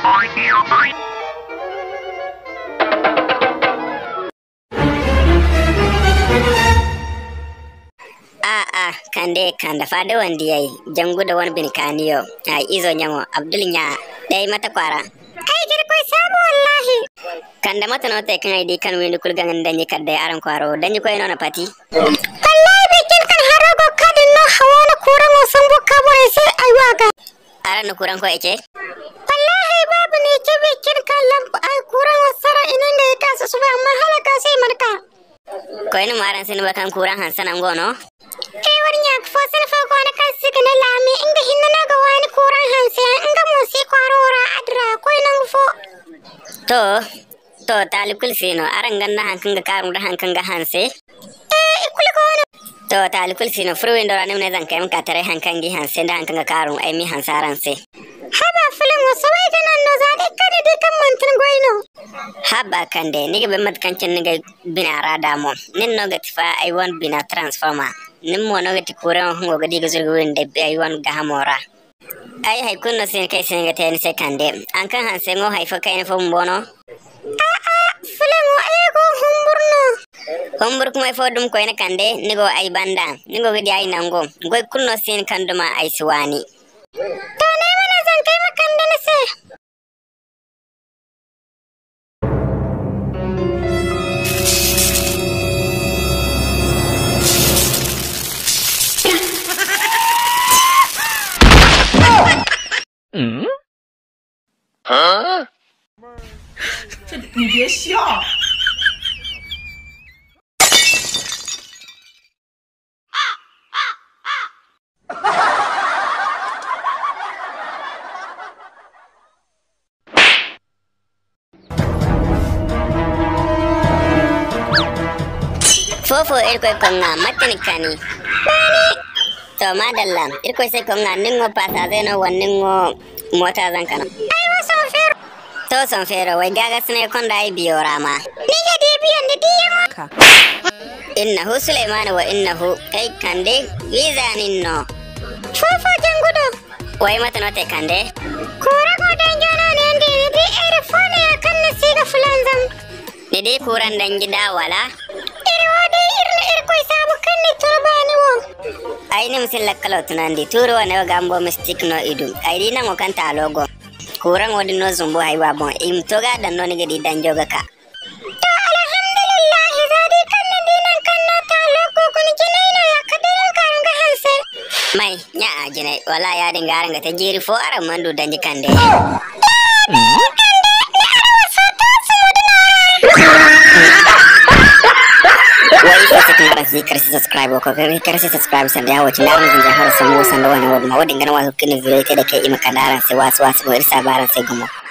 A'a, kande kanda fade wandi yayi jangu da wani bin kaniyo a izo nyamo Abdul nya dai mata kwara. Ai girkoi samu wallahi. Kanda mata no te kan ai di kan wini kulgan danyi kadda aran kwaro danyi ko ino na pati. Wallahi bikin kan harago kadin no hawala kuran wasan bukka bore sai ai waga. Aran kuran ko ece? Wallahi babu ne ke bikin kan lampu ai kuran wasara inan da ya kasa su ba amma halaka sai marka. Ko ino maran sin bakan kuran hansan ngono. Kai warnya fo sin fa ko na kan siga na lami inga hinna na ga wani kuran hanse inga mo si kwarora adra ko nan fo. To, to talikul sino aran ganna hankan ga karun da hankan ga hanse. Eh ikul ko na. To talikul sino fruin dora ne zan kai maka tare hankan gi hanse da hankan ga karun ai mi hansaran se. Haba filin wasu wai ganan no za dai kada dai kan mantin goino. Haba kande niga be mat kancin niga bina rada mo. Nin no ga tifa ai wan bina transformer. Nin mo no ga ti kuran hungo ga diga zurgu winde ai wan ga hamora. Ai hai kunno sin kai sin ga tani se kande. An kan hanse ngo hai fa kai fo mbono. A'a filin wa ego humburno. Hombur kuma fo dum ko ina kande nigo ai banda. Nigo ga di ai nango. Goy kunno sin kanduma ai suwani. To ne mana zan kai makan da na sai. 你别笑。 Fofo irko konga matini kani. To madalla irko sai konga ningo pasa zeno wanningo mota zan kana. Ai wasu fero. To son fero wai gaga sune konda ai biyo rama. Ni ga dai biyan da diyan. Innahu Sulaiman wa innahu kai kande wiza ninno. Fofo jan gudu. Wai mata no te kande. Kura ko dan jana ne inde ne dai ere fone ya kan na siga fulan zam. Dede kuran dan gida wala. Ere wa dai irna irko sabu kan ni turbani wo. Ai ni misil lakkalo tunandi turo wa ne gambo mystic no idum. Ai dina ngo kanta logo. Kuran wodi no zumbu hai wa bon im toga dan no ni gadi dan joga ka. To alhamdulillah za dai kan na dinan kan na ta loko kun jinai na ya kadirin karun ga hanse. Mai nya ajine wala ya dinga aranga ta jiri fo aran mandu danji kande. wai sai sai kan rasi karsi subscribe ko kai karsi subscribe san da wace na mun jahar samu san da wani wadi ma wadin ganin wa kini video da kai ima kadaran sai wasu wasu wai sabaran sai gumo